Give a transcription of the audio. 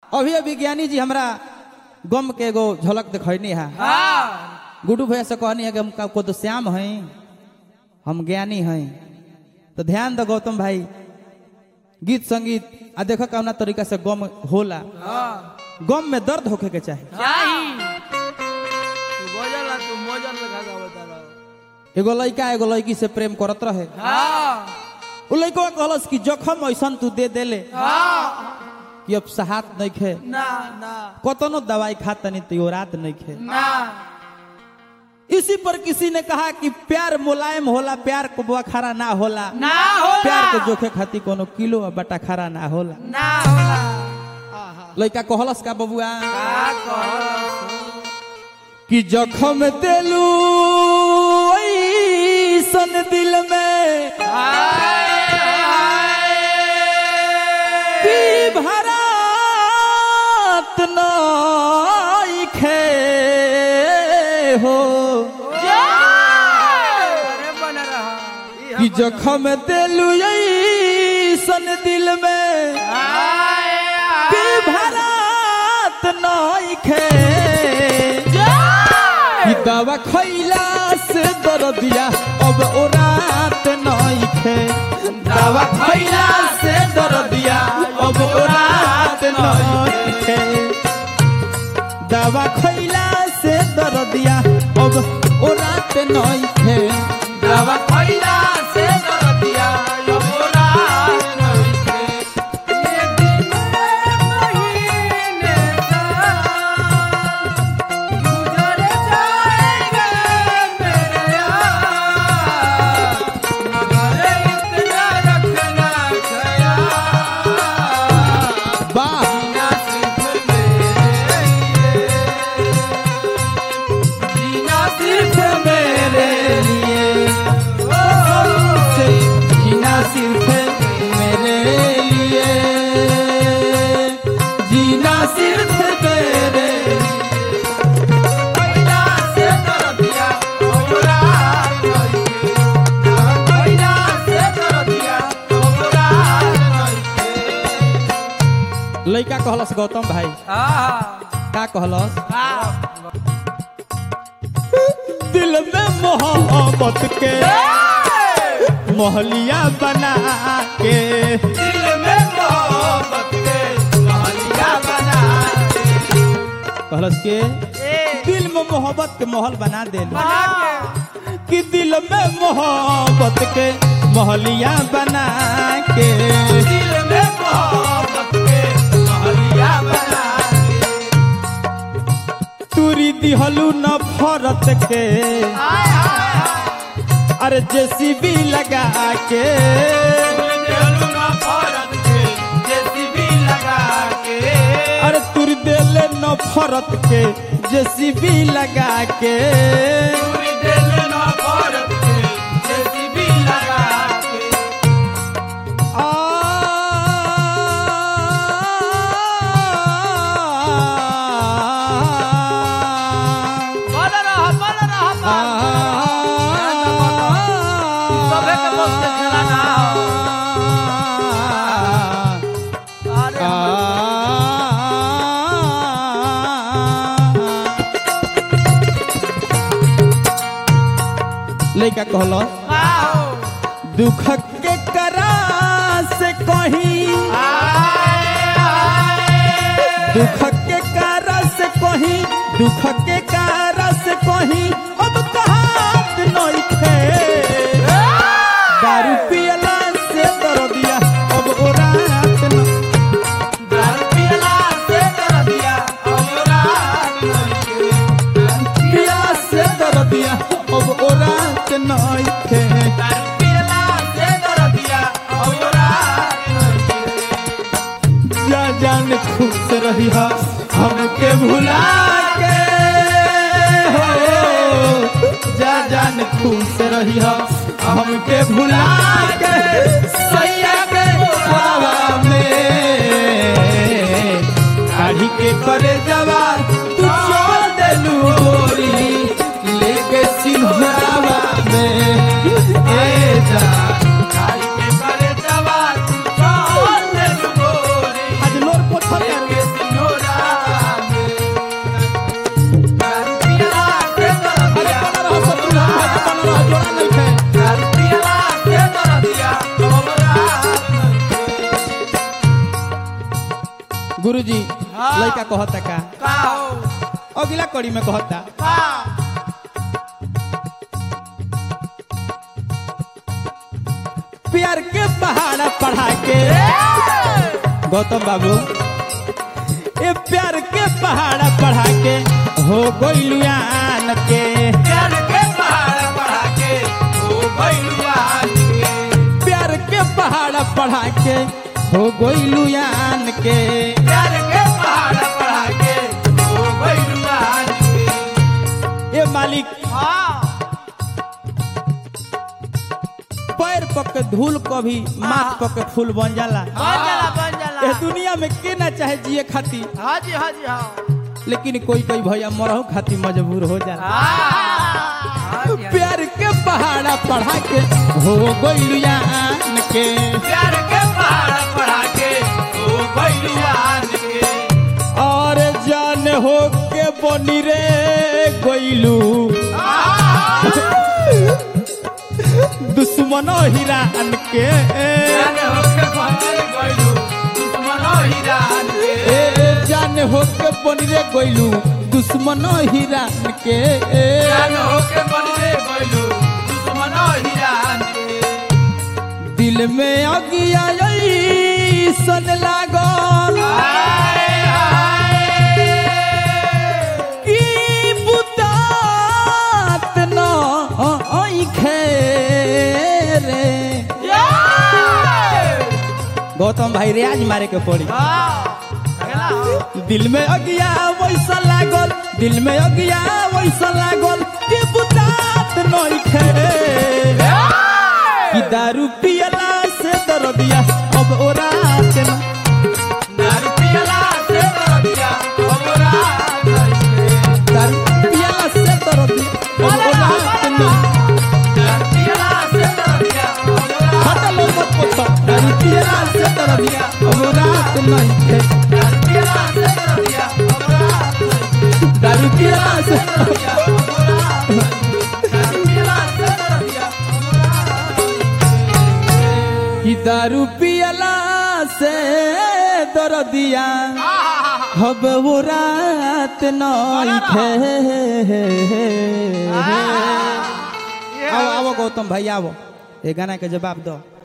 अभी अभी ज्ञानी जी हमरा गम के एगो झलक दिखैनी है हाँ गुड्डू भैया से कहनी है कि हम को तो श्याम हैं हम ज्ञानी हैं तो ध्यान दो गौतम भाई गीत संगीत आ देखो कौना तरीका से गम होला हाँ गम में दर्द होखे के चाही चाही तू बोझल तू मोजल लगा के बता रहा एगो लड़का एगो लड़की से प्रेम करत रहे हाँ उ लड़का कहलस कि जखम ऐसन तू दे देले हाँ कि अब सहात नहीं खे ना ना कतनो दवाई खातनी तो रात नहीं खे ना इसी पर किसी ने कहा कि प्यार मुलायम होला प्यार को बुआ खरा ना होला ना होला प्यार के जोखे खातिर कोनो किलो आ बटा खरा ना होला ना होला आहा लड़का कहलस का बबुआ का कहलस कि जखम देलू ऐसन दिल में हाय कि भरात नइखे हो अरे बन रहा कि जखम देलू ऐसन दिल में कि भरात नइखे कि दवा खैला से दर्दिया अब ओ रात नइखे दवा खैला से दर्दिया अब ओ रात नइखे दवा खैला से दर्दिया अब ओ रात नइखे दवा खइला से दरदिया यमोरा नइखे ये दिन महीने साल गुजर जाएगा मेरे यार मगर इतना रखना ख्याल वाह जीना सिर्फ मेरे लिए जीना सिर्फ मेरे लिए से जीना सिर्फ मेरे लिए जीना सिर्फ मेरे पहिला से दरदिया हमरा नइखे पहिला से दरदिया हमरा नइखे लड़का कहलस गौतम भाई आहा का कहलस आ दिल में मोहब्बत के मोहलिया बना के दिल में मोहब्बत के महलिया बना कहलस के ए दिल में मोहब्बत के महल बना दे बना के कि दिल में मोहब्बत के मोहलिया बना के दिल में मोहब्बत के महलिया बना तुरी दिहलू न फरत के आय हाय अरे जेसीबी लगा के देलू ना भारत के जेसीबी लगा के अरे तुर देले न फरत के जेसीबी लगा के पूरी दिल ना भारत के जेसीबी लगा के आ बोल रहा बोल रहा सबे के बस के खेला ना अरे लड़का कहलो आओ दुख के करा से कहीं दुख के करा से कहीं दुख के करा से कहीं अब कहात नहीं थे दारू पियला से दर्दिया अब ओ रात न दारू पियला से कर दिया हमरा नइखे पियला से दर्दिया अब ओ रात नहीं थे दारू पियला से कर दिया हमरा नइखे जा जान खुश रही हा हमके भुला के हो जा जान खुश रही हा हमके भुला के सैया के हवा में काढ़ी के करे जवा तू छोड़ देलू गोरी लेके सिंहरावा में ए जा गाड़ी के करे जवा तू छोड़ दे गोरी आज लोर पोथर के सिनो गुरुजी हाँ। लड़का कहता का का हो अगला कड़ी में कहता का प्यार के पहाड़ पढ़ा के गौतम बाबू ये प्यार के पहाड़ पढ़ा के हो गोइलुआन के प्यार के पहाड़ पढ़ा के ओ भैलुआन के प्यार के पहाड़ पढ़ा के हो गोइलुआन के प्यार के पहाड़ पढ़ा के ओ भैलुआन के ये मालिक हाँ पैर पक के धूल कभी माथ पक के फूल बन जाला बन जाला बन ये जाला दुनिया में के ना चाहे जिए खाती हाँ जी हाँ जी हाँ लेकिन कोई कोई भैया मरहु खाती मजबूर हो जाला हाँ जी, हाँ। प्यार के पहाड़ा पढ़ा के हो गोइलुआन के प्यार के पहाड़ पढ़ा के ओ भैलुआन के और जान हो के बनी रे गोइलू दुश्मनो हिरान के जाने होके पहुंचे गइलू दुश्मनो हिरान के ए ए, जान हो के बनी रे गोइलू दुश्मनो हिरान के जाने होके पहुंचे गइलू दुश्मनो हिरान के दिल में अगिया सन लागल हाय हाय की बुतात न आँखे रे गौतम भाई रियाज मारे के पड़ी दिल में अगिया वैसा लागल दिल में अगिया वैसा लागल कि बुतात नइखे कि दारू पियला से दर्दिया अब ओरात न दारू पियला से दर्दिया हमरा कैसे दारू पियला से दर्दिया अब ओरात न दारू पियला से दर्दिया हमरा हटलो मत पोछो दारू पियला से दर्दिया अब ओरात नइखे दारू पियला से दर्दिया हमरा दारू पियला से दर्दिया हमरा दारू पियला से दर्दिया कि दारू पियला से दर्दिया अब ओरात नइखे आओ आओ गौतम भाई आओ ये गाना के जवाब दो